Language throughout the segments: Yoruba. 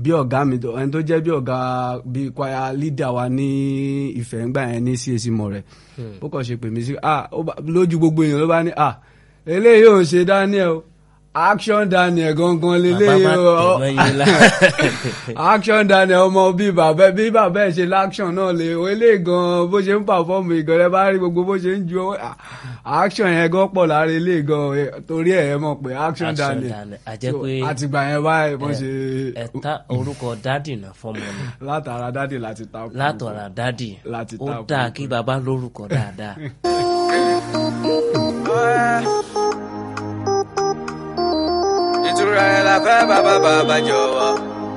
bí ọ̀gá mi tó- ẹni tó jẹ́ bí ọ̀gá bí kwaya leader wa ní ìfẹ́ ńgbà yẹn ní CAC mọ̀ rẹ̀ ó kàn ṣe pè mí sí ah ó bá- lójú gbogbo èèyàn ló bá ní ah eléyìí ò ń ṣe Daniel o action Daniel gangan leléyìí Bàbá má o tẹ̀ mọ́ yín lá. action Daniel ọmọ bí bàbá bí bàbá ẹ̀ ṣe l'action náà lè o eléyìí gan bó ṣe ń pàfọ́ọ̀mù ìgan rẹ bá rí gbogbo bó ṣe ń ju ọwọ́ ah, action yẹn gan pọ̀ lára eléyìí gan eh, torí ẹ̀ ẹ mọ̀ pé action Action Daniel Daniel. A jẹ́ So, pé- àtìgbà yẹn báyìí bó ṣe ẹ̀ta orúkọ dádì náà fọmọ ni látara dádì láti ta kú. látọ̀rà dádì Láti ó ta dáa kú. kí baba lórúkọ dáadáa. ìtura ẹ̀ la fẹ́ bàbá bàbá jọ̀wọ́.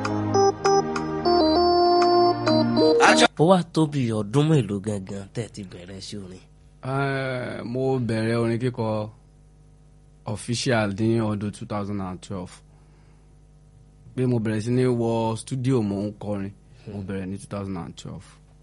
action ó wá tó bí ọdún mélòó gangan tẹ́ ti bẹ̀rẹ̀ sí orin. Eh, mo bẹ̀rẹ̀ orin kíkọ official ní ọdún 2012 pé mo bẹ̀rẹ̀ sí ní wọ studio mo ń kọrin mo bẹ̀rẹ̀ ní 2012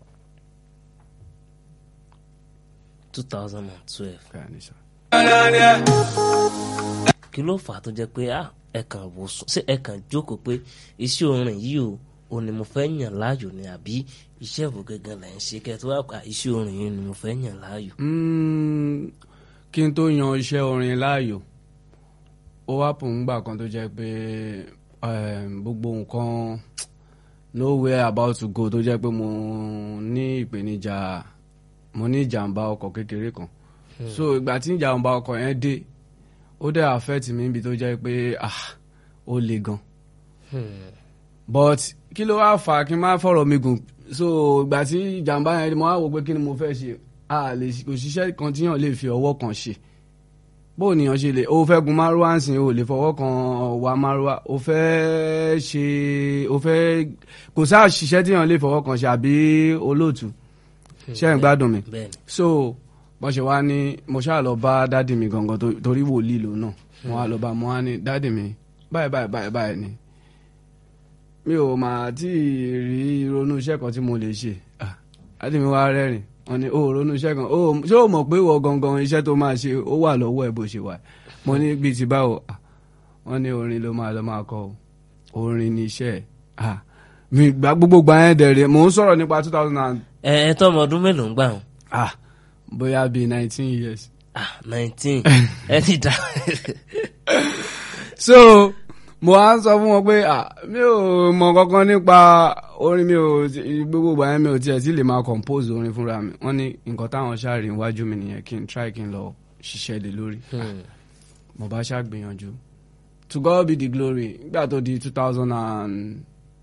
two thousand and twelve. Bẹ́ẹ̀ ni sir. Daniel. kí ló fà á tó jẹ́ pé ah ẹ kàn wò sùn ṣé ẹ kàn jókòó pé iṣẹ́ orin yìí o ò ní mo fẹ́ yàn láàyò ni àbí iṣẹ́ ìwò gangan là ń ṣe kẹ́ tó wá pa iṣẹ́ orin yìí ni mo fẹ́ yàn láàyò. Mm, kí n tó yan iṣẹ́ orin láàyò ó wá pò ń gbà kan tó jẹ́ pé em, gbogbo nǹkan nowhere about to go tó jẹ́ pé mo ní ìpèníjà mo ní ìjàmbá ọkọ̀ kékeré kan so ìgbà tí ìjàmbá ọkọ̀ yẹn dé ó dẹ̀ affect mi níbi tó jẹ́ pé ah ó le gan but kí ló wá fà á kí n má fọ̀rọ̀ mi gùn so ìgbà tí ìjàmbá yẹn mo wá wò pé kí ni mo fẹ́ ṣe a lè òṣìṣẹ́ kan tí yàn lè fi ọwọ́ kan ṣe bó nìyàn ṣe lè o fẹ́ gun márúwá ń sìn o lè fọwọ́ kan wa márúwá o fẹ́ ṣe o fẹ́ kò sáà ṣiṣẹ́ tí yàn lè fọwọ́ kan ṣe àbí olóòtú ṣé ẹ̀ ń gbádùn mi bẹ́ẹ̀ni so bọ́n ṣe wá ní mo ṣáà lọ bá dádì mi gangan tó- torí wòlíì lò náà mo wá lọ bá mo wá ní dádì mi báyìí báyìí báyìí báyìí ni mi ò máa tí ì rí ronú iṣẹ́ kan tí mo lè ṣe Ah, dádì mi wá rẹ́rìn wọ́n ní o ò ronú iṣẹ́ kan o ṣé o mọ̀ pé ìwọ gangan iṣẹ́ tó máa ṣe ó wà lọ́wọ́ ẹ̀ bó ṣe wà mo ní bíi ti báwo Ah, wọ́n ní orin ló máa lọ máa kọ o orin ni iṣẹ́ ẹ̀ Ah, mi gbà gbogbo gbà yẹn dẹ̀rẹ̀ mò ń sọ̀rọ̀ nípa two thousand and ẹ ẹ tọmọ ọdún mélòó ń gbà wọn. ah bóyá bíi nineteen years ah nineteen ẹ ti dá so mo á sọ fún wọn pé ah mi ò mọ kankan nípa orin mi ò ti- gbogbo ìgbà yẹn mi ò tiẹ̀ tí lè máa compose orin fúnra mi wọ́n ní nǹkan táwọn ṣáàrin iwájú mi nìyẹn kí n try kí n lọ ṣiṣẹ́ lé lórí mo bá ṣàgbìyànjú to God be the glory nígbà tó di two thousand and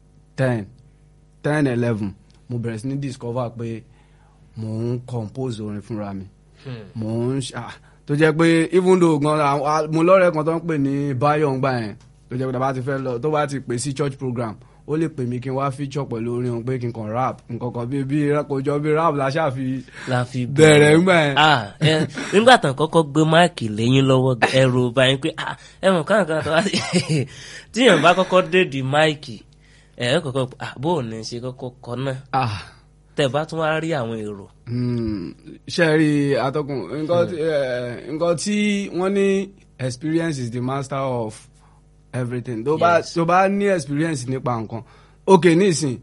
ten ten eleven mo bẹ̀rẹ̀ sí ní discover pé mo ń compose orin fúnra mi mo ń ṣá tó jẹ́ pé even though gan àwọn- a- mo lọ́rẹ̀ẹ́ kan tó ń pè ní Báyọ̀ ńgbà yẹn tó jẹ́ pé tó bá ti fẹ́ lọ tó bá ti pè sí church program ó lè pè mí kí n wá feature pẹ̀lú orin òun pé kí n kàn rap nǹkan kan bíi bíi kò jọ bíi rap la ṣáà fi la fi bẹ̀rẹ̀ ńgbà yẹn. ah ẹ nígbà tán kọ́kọ́ gbé máìkì lẹ́yìn lọ́wọ́ ẹrù báyìí pé ah ẹ mọ̀ káwọn kan tó wá sí tíyàn bá kọ́kọ́ dédi máìkì ẹ ẹ kọ́kọ́ ah bó o ní ṣe kọ́kọ́ kọ náà ah tẹ́ bá tún wá rí àwọn èrò Hmm, ṣe rí atọ́kùn nǹkan tí- eh, nǹkan tí wọ́n ní experience is the master of everything tó bá Yes. tó bá ní experience nípa nǹkan ok nísìn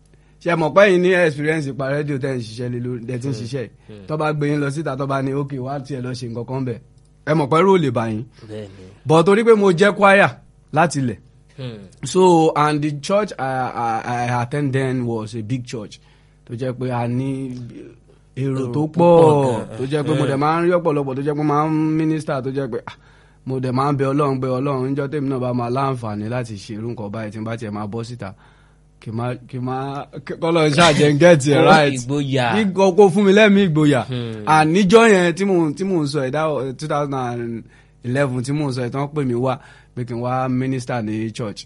ṣe mọ̀ pé yín ní experience nípa rédíò tẹ́ ń ṣiṣẹ́ lé lórí tẹ́ ti ń ṣiṣẹ́ yìí. tó bá gbé yín lọ síta tó bá ní ok wá tiẹ̀ lọ ṣe nǹkan kan bẹ̀ ẹ mọ̀ pé ró lè bá yín bẹ́ẹ̀ ni but torí pé mo jẹ́ choir láti ilẹ̀ Hmm. so and the church I, I, I attend then was a big church tó jẹ́ pé a ní èrò Èrò tó púpọ̀ pọ̀ gan. tó jẹ́ pé mo dẹ̀ máa ń rí ọ̀pọ̀lọpọ̀ tó jẹ́ pé máa ń mínísítà tó jẹ́ pé ah, mo dẹ̀ máa ń bẹ ọlọ́run pé ọlọ́run níjọ́ tèmi náà bá máa láǹfààní láti ṣe irú nǹkan báyìí tí n bá tiẹ̀ máa bọ́ síta kì má kì má kọ́lọ́ ṣáàjẹ́ ń gẹ́ẹ̀tì ẹ̀ Kó right ìgboyà. Kí kó fún mi lẹ́mìí ìgboyà Hmm. àníjọ́ yẹn tí mò ń tí mò ń sọ ẹ̀ dá two thousand and eleven tí mò ń sọ ẹ̀ tí wọ́n pè mí wá pé kí n wá mínísítà ní church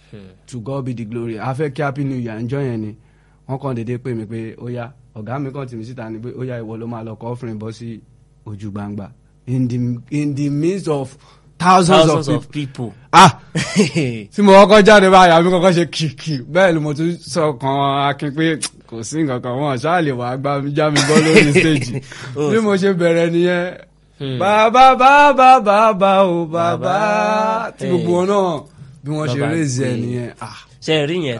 to God be the glory a fẹ́ kí happy new year ǹjọ́ yẹn ni wọ́n kàn déédéé pè mí pé ó yá ọ̀gá mi kàn tì mí síta ni pé ó yá ìwọ ló máa lọ kọ́ offering bọ́ sí ojú gbangba in the in the midst of thousands, thousands of of people. people. ah tí mo kọ́kọ́ jáde báyìí àmì kọ́kọ́ ṣe kìkì bẹ́ẹ̀ ni mo tún sọ kan akin pé kò sí nǹkan kan wọn ṣáà lè wàá gbá mi já mi bọ́ lórí stage bí mo ṣe bẹ̀rẹ̀ nìyẹn bàbá bàbá bàbá o bàbá tí gbogbo wọn náà bí wọ́n ṣe Bàbá raise ẹ̀ pé- nìyẹn ah ṣe rí yẹn